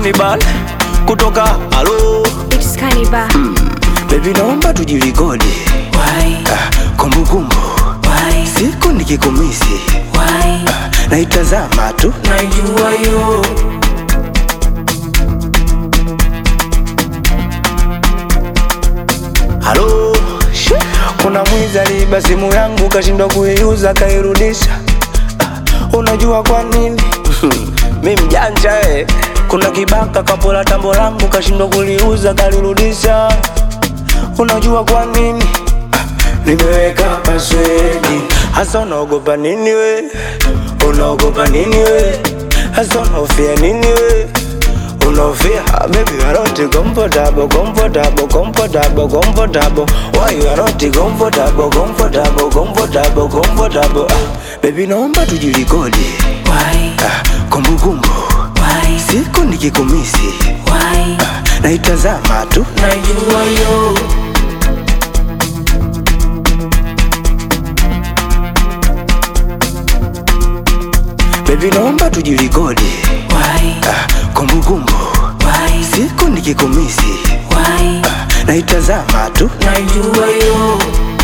Cannibal kutoka halo It's Cannibal. Baby naomba tujirekodi Why? Ah, kumbukumbu Why? siku nikikumisi Why? naitazama tu Najua yo halo She, kuna mwizi aliiba simu yangu kashindwa kuiuza kairudisha Ah, unajua kwa nini mi mjanja eh. kuna kibaka kapola tambo langu kashindwa kuliuza kalirudisha unajua kwa nini Ah, nimeweka paswedi hasa unaogopa nini we unaogopa nini we hasa unaofia nini we unaofia Ah, baby you are not comfortable comfortable comfortable comfortable why you are not comfortable comfortable comfortable comfortable ah, baby naomba tujirekodi Why? ah, kumbukumbu Why? siku nikikumisi Why? naitazama tu Najua yo baby naomba tujirekodi Why? ah, kumbukumbu Why? siku nikikumisi Why? naitazama tu Najua yo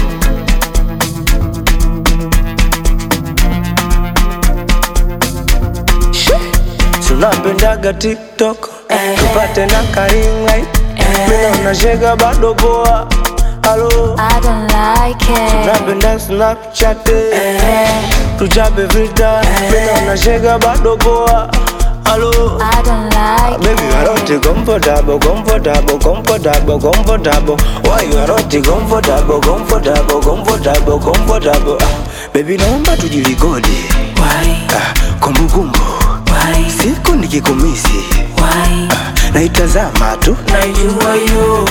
Si unapendaga tiktok Eh. tupate na karingai mina unashega bado poa halo I don't like it. napenda snapchat Eh. tuchape filter mina unashega bado poa halo I don't like Baby, you are not comfortable, comfortable, comfortable, comfortable. Why you are not comfortable, comfortable, comfortable, comfortable? Ah, baby, naomba tujirekodi. Why? Ah, kumbukumbu Why? siku nikikumisi Why? naitazama tu Najua yo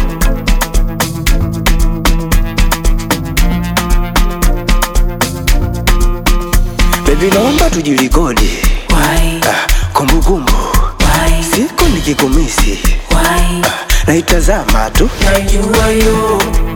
baby, naomba tujirekodi. Why? Ah, kumbukumbu Why? siku nikikumisi Why? naitazama tu Najua yo